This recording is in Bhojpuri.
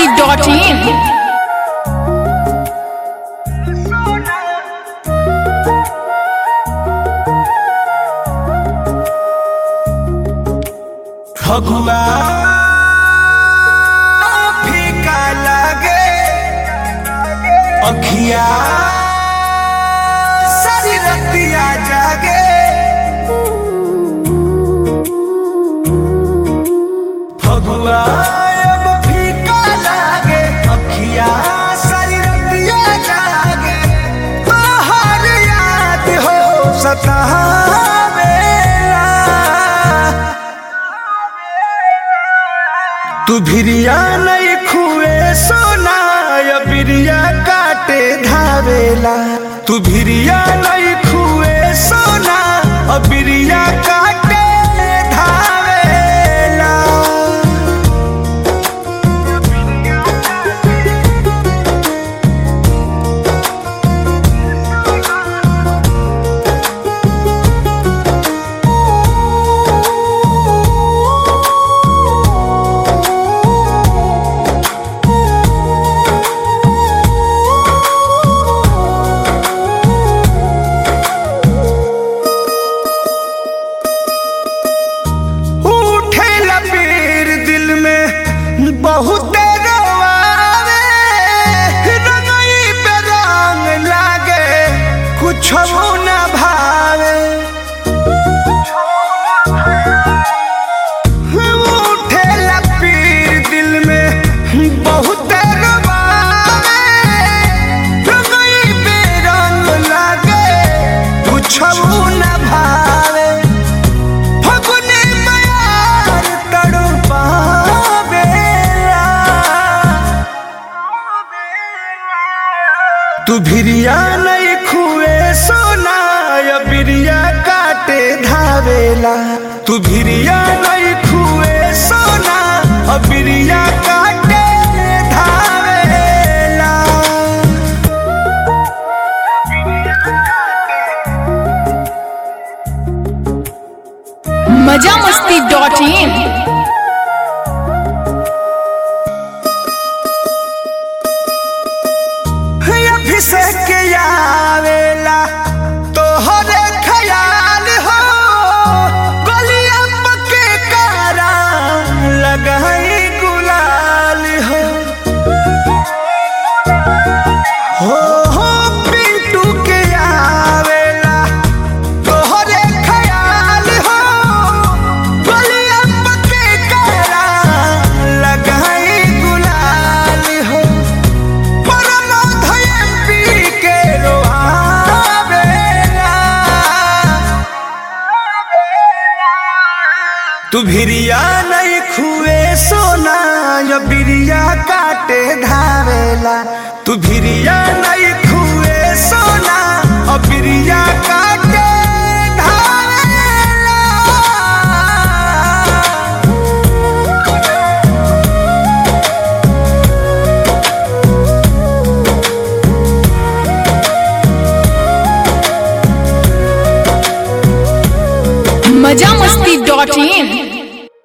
masti.in फगुआ फीका लागे अखिया सारी रतिया जागे फगुआ अब फीका लागे अखिया सारी रतिया जागे तोहर याद हो सतावेला तू भिरिया नहीं खुए सोना या बिरिया काटे धावेला तू भिरिया नहीं खुए सोना और बिरिया काटे धावेला उठे लपीर दिल में बहुत रोआवे रंगई पे रंग लागे कुछ न भावे उठे लपीर दिल में बहुत रोआवे रंगई पे रंग लागे कुछ न भावे फगुने मयार तड़पावेला तू भिरिया नहीं खुए सोना या बिरिया काटे धावेला तू भिरिया नहीं खुए सोना और बिरिया काटे धावेला मजा मस्ती.in अभिषेक आवेला तोहरे ख्याल हो गलिया पके कारा लगाई गुलाल हो हो हो पिंटू के आवेला तोहरे ख्याल हो गलिया पके कारा लगाई गुलाल हो तू भिरिया नहीं खुए सोना या बिरिया काटे धावेला तू भिरिया नहीं खुए सोना और बिरिया काटे धावेला मजा मस्ती.in